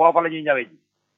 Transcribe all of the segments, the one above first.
foofa la ñuy ñawe ji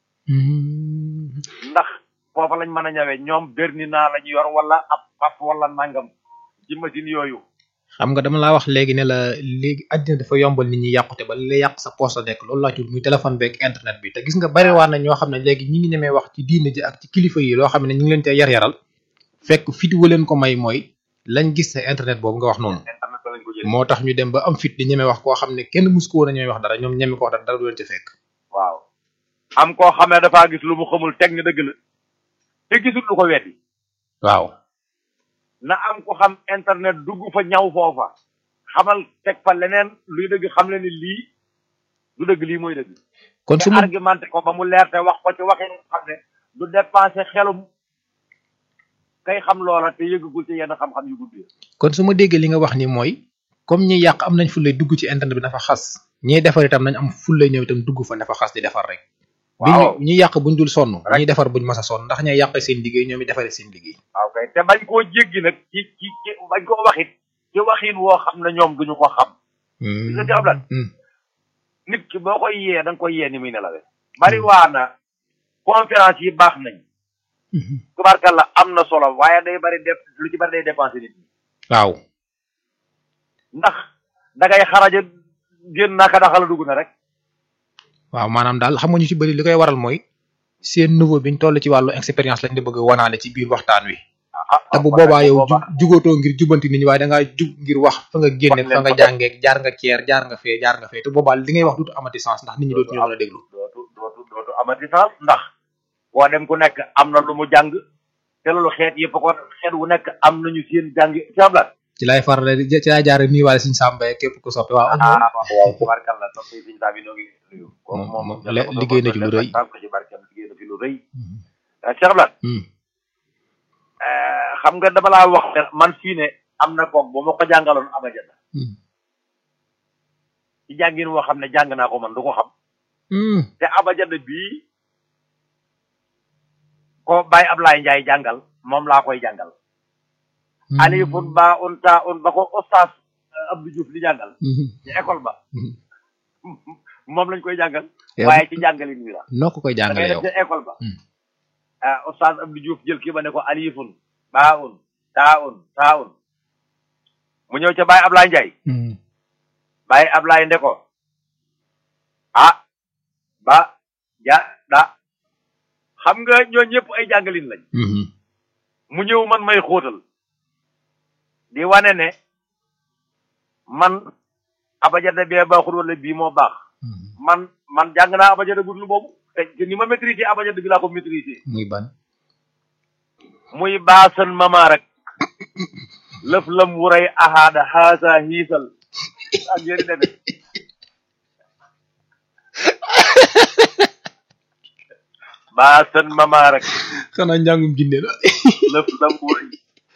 ndax foofa lañ mën a ñawe ñoom berni naa la ñu yor wala ab paf wala nangam ci machine yooyu xam nga dama laa wax léegi ne la léegi àddina dafa yombal nit ñi yàqute ba li lay yàq sa poche la nekk loolu laa ci muy téléphone beeg internet bi te gis nga bari waa na ñoo xam ne léegi ñi ngi ñemee wax ci diine ji ak ci kilifa yi loo xam ne ñu ngi leen te yar yaral fekk fit wa leen ko may mooy lañ gis sa internet boobu nga wax noonu internet ba lañ ko jëlee moo tax ñu dem ba am fit di ñemee wax koo xam ne kenn mus ko woon a ñemee wax dara ñoom ñeme ko wax dara dara du leen ci fekk waaw am koo xam ne dafaa gis lu mu xamul teg ni dëgg la te gisul lu ko weddi waaw na am ko xam internet dugg fa ñaw foofa xamal teg fa leneen luy dëgg xam le ni lii du dëgg lii mooy dëgg kon su te ma argumenté ko ba mu leer te wax ko ci waxin xam ne du dépensé xelum kay xam loola te yëggagul ci yenn xam-xam yu guddi kon su ma déggee li nga wax ni mooy comme ñi yàq am nañ fullay dugg ci internet bi dafa xas ñiy defar itam nañ am fullay ñëw itam dugg fa dafa xas di defar rek bi waaw ñu ñi yàq buñ dul sonn Rek. ñiy defar buñ mas a sonn ndax ñay yàq seen liggéey ñoom i defaree seen liggéey waaw kay te bañ koo jéggi nag ci ci ci bañ koo waxit ci waxin woo xam ne ñoom duñu ko xam nga ci Ablaye? Hmm. nit ki boo koy yee da nga koy yee ni muy nelawee bari waa na conférence yi baax nañ Mhm. tubaarkalla am na solo waaye day bari def lu ci bari day dépensé nit ñi waaw ndax da ngay xaraja génn naka daxala dugg na rek waaw maanaam daal xam nga ñu ci bëri li koy waral mooy seen niveau biñ toll ci wàllu expérience lañ di bëgg a wanaale ci biir waxtaan wi ah te bu boobaa yow ju jugootoo ngir jubanti nit ñi waaye da ngaa jug ngir wax fa nga génne Wax leen fa nga fa jàngee jaar nga ceer jaar nga fee jaar nga fee te boobaa li ngay wax dutu amati sens ndax nit ñi dootu ñu mën a déglu dootu dootu dootu amati sens ndax boo dem ku nekk am na lu mu jàng te loolu xeet yëpp ko xeet wu nekk am nañu seen jàng ci ablat ci laay faral di ci laay jaare nii waale suñu sàmbaye képp ku soppe waaw ah waaw tubaarkalla topp yi siñ tabi noo ngi nuyu Moom- moom moom le- liggéey na ci lu rëy. ko ci barkeem liggéey na fi lu rëy Cheikh Ablat Hmm. xam nga dama laa wax ne man fii ne am na koog bu ma ko jàngaloon abajada Hmm. ci jàngin woo xam ne jàng naa ko man du ko xam Hmm. te abajada bii ko Baye Ablaye Ndiaye jàngal moom laa koy jàngal Hmm. alifun ba un ta un ba ko oustaz euh, Abdou Diouf di jàngal Hmm. ci école ba Hmm. moom lañ koy jàngal Yow waaye ci jàngalin wi la noo ko koy da jàngale ngay dem yow ca école ba Hmm. ah oustaz Abdou Diouf jël kii ba ne ko alifun ba un ta un ta un mu ñëw ca Baye Ablaye Ndiaye Hmm. Baye Ablaye nde ko ah ba ja da xam nga ñoo ñëpp ay jàngalin lañ Hmm. mu ñëw man may xóotal di wane ne man abajada bee baaxul wala bii moo baax Hmm. man man jàng naa abajada gudlu boobu te te ni ma maîtriser abajada bi laa ko maîtriser muy ban muy baasan mama rek lëf lam wuray ahaada haasa hiisal ak yéen defe baasan mama rek xanaa njàngum jinne la lëf lam wuray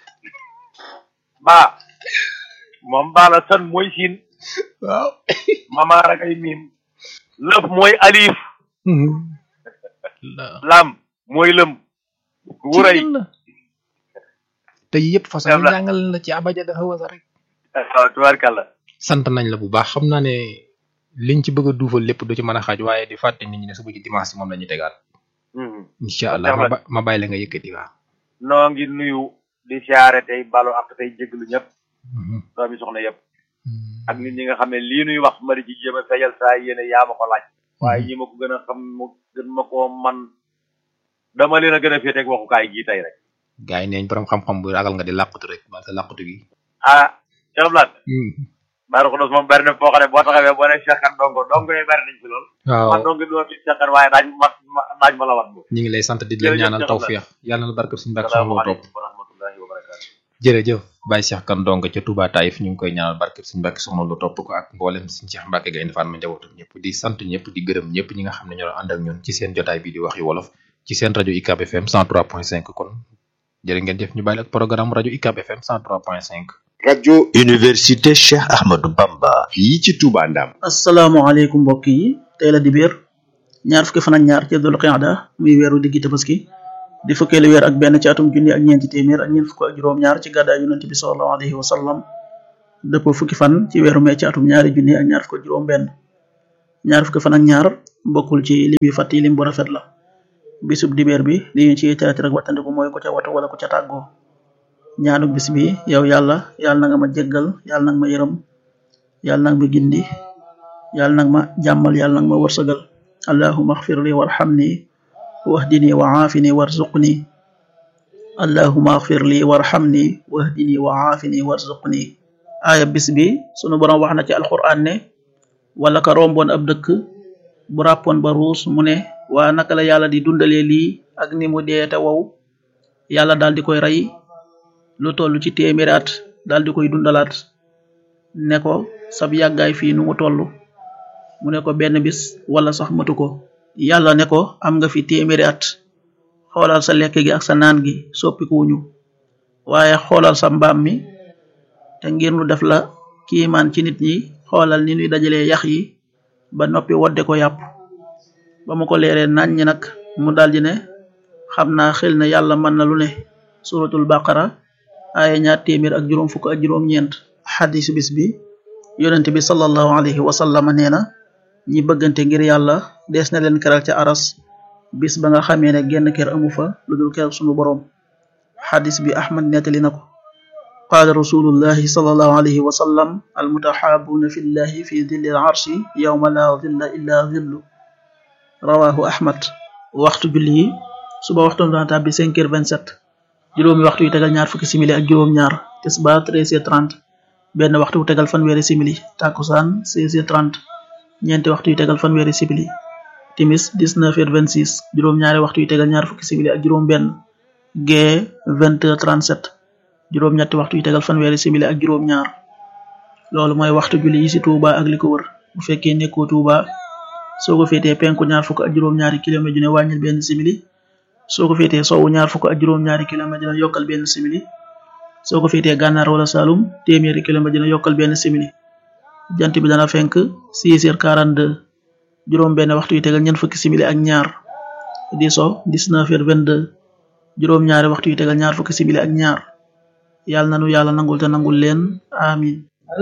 baa moom baa la san mooy siin waaw mama rek ay miim lëf mooy alif Hmm. la lam mooy lëm wuray ci la te yëpp façon Dem yi la. jàngal la ci abaja dafa wasa rek waaw tubaarkàlla sant nañ la bu baax xam naa ne liñ ci bëgg a duufal lépp du ci mën a xaaj waaye di fàtte nit ñi ne suba ci dimanche moom la ñuy tegaat Mhm. incha allah ma ba- ma bàyyi la nga yëkkati waaw noo ngi nuyu di siyaare tey balu ak tey jéglu ñëpp doomi soxna yëpp ak nit ñi nga xam ne lii nuy wax ma di ci jéem a fejal saa yéene yaa ma ko laaj waaye ñi ma ko gën a xam mu gën ma koo man dama leen a gën a féeteeg waxukaay gii tey rek gars yi neeñ borom xam-xam bu ragal nga di làqatu rek man sa làqatu gi ah Cheikh Blat Baara Xudos moom bari na foo xam ne boo taxawee boo ne Cheikh Kane dongo dongo yi bari nañ fi lool waaw man dongo doo fi Cheikh Kane waaye daañ ma ma daañ ma la wat bo ñu ngi lay sant di la Jërëjëf ñaanal Cheikh tawfiix yàlla na barke suñu barke suñu topp salaamaaleykum wa rahmatullahi wa barakatu jërëjëf Baye Cheikh Kane Ndongo ca Touba Taïf ñu ngi koy ñaanal barke suñu barke soxna lu topp ko ak mboolem suñu Cheikh Mbacke ga indi fan ma njabootum ñëpp di sant ñëpp di gërëm ñëpp ñi nga xam ne ñoo ànd ak ñun ci seen jotaay bi di wax yu wolof ci seen rajo UCAB FM 103.5 kon jërë ngeen jëf ñu bàyyi ak programme rajo UCAB FM 103.5 rajo université Cheikh Ahmadou Bamba fii ci Touba Ndam asalaamaaleykum mbokk yi tey la dibéer ñaar fukki fan ak ñaar ci dul qiyada muy weeru diggi tabaski di fukkeelu weer ak benn ci atum junni ak ñeenti téeméer ak ñeent fukk ak juróom-ñaar ci gàddaay yonent bi sallallahu alayhi wa sallam dëppoo fukki fan ci weeru mee ci atum ñaari junni ak ñaar fukk ak juróom benn ñaar fukki fan ak ñaar bokkul ci lim yu fàtt yi lim bu rafet la bisub dibeer bi li ñu ci teet rek wattandiku mooy ku ca watu wala ku ca tàggoo ñaanu bis bi yow yàlla yàlla na nga ma jéggal yàlla na nga ma yërëm yàlla na nga ma gindi yàlla na nga ma jàmmal yàlla na nga ma wërsëgal allahuma axfir li warxamni wahdini wa aafini warzuqni allahuma axfir li warxamni wahdini wa aafini warzuqni aaya bis bi sunu borom wax na ci alquran ne wala ka romboon ab dëkk bu ràppoon ba ruus mu ne waa naka la yàlla di dundalee lii ak ni mu dee te wow yàlla daal di koy rey lu toll ci téeméeri at daal di koy dundalaat ne ko sab yàggaay fii nu mu toll mu ne ko benn bis wala sax matu ko yàlla ne ko am nga fi téeméeri at xoolal sa lekk gi ak sa naan gi soppikuwuñu waaye xoolal sa mbaam mi te ngir nu def la kiimaan ci nit ñi xoolal ni ñuy dajalee yax yi ba noppi wodde ko yàpp ba mu ko leeree nañ ñi nag mu daldi ne xam naa xel na yàlla mën na lu ne suratul baqara aaya ñaar téeméer ak juróom fukk ak juróom ñeent xadisu bis bi yonent bi sallallahu alayhi wa sallam nee na ñi bëggante ngir yàlla dees na leen keral ca aras bis ba nga xamee ne genn kër amu fa lu dul kër sunu boroom xadis bi ahmad nettali na ko qaala rasulullahi sallallahu alayhi wa sallam almutaxaabuuna fi llahi fi dilli larshi yowma la dilla illa dillu rawahu ahmad waxtu julli yi suba waxtoom dana tàbbi cinq heures vingt sept juróomi waxtu yu tegal ñaar fukki simili ak juróom ñaar tisbaar treize heures trente benn waxtu wu tegal fanweeri simili takkusaan seize heures trente ñeenti waxtu yu tegal fanweeri simili timis dix-neuf heures vingt-six juróom-ñaari waxtu yu tegal ñaar fukki simili ak juróom benn gee vingt heures trente-sept juróom-ñetti waxtu yu tegal fanweeri simili ak juróom ñaar loolu mooy waxtu julli yi ci Touba ak li ko wër bu fekkee nekkoo Touba soo ko féetee penku ñaar fukk ak juróom-ñaari kilomètre ju ne wàññil benn simili soo ko féetee sowwu ñaar fukk ak juróom-ñaari kilomètre dina yokkal benn simili soo ko féetee gànnaar wala Saloum téeméeri kilomètre dina yokkal benn simili jant bi dana fenk 6 heures 42 juróom benn waxtu yu tegal ñeent fukki simili ak ñaar di so 19 heures 22 juróom ñaari waxtu yu tegal ñaar fukki simili ak ñaar yàlla nanu yàlla nangul te nangul leen amin